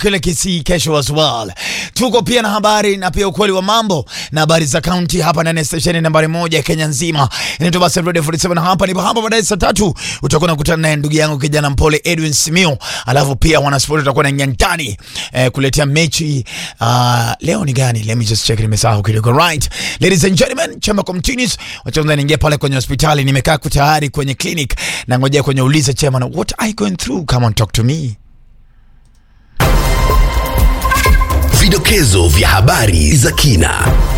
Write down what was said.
kule Kisii kesho as well. Tuko pia na habari na pia ukweli wa mambo na habari za kaunti hapa ndani ya stesheni nambari moja Kenya nzima. Inaitwa basi Radio 47 hapa nipo hapa baadaye saa tatu utakuwa unakutana naye ndugu yangu kijana mpole Edwin Simio. Alafu pia wanasport utakuwa na nyantani eh, kuletea mechi uh, leo ni gani? Let me just check nimesahau kidogo. Right. Ladies and gentlemen, chama continues. Wacha kwanza niingia pale kwenye hospitali nimekaa tayari kwenye clinic na ngojea kwenye uliza chairman what are you going through? Come on talk to me. Vidokezo vya habari za kina.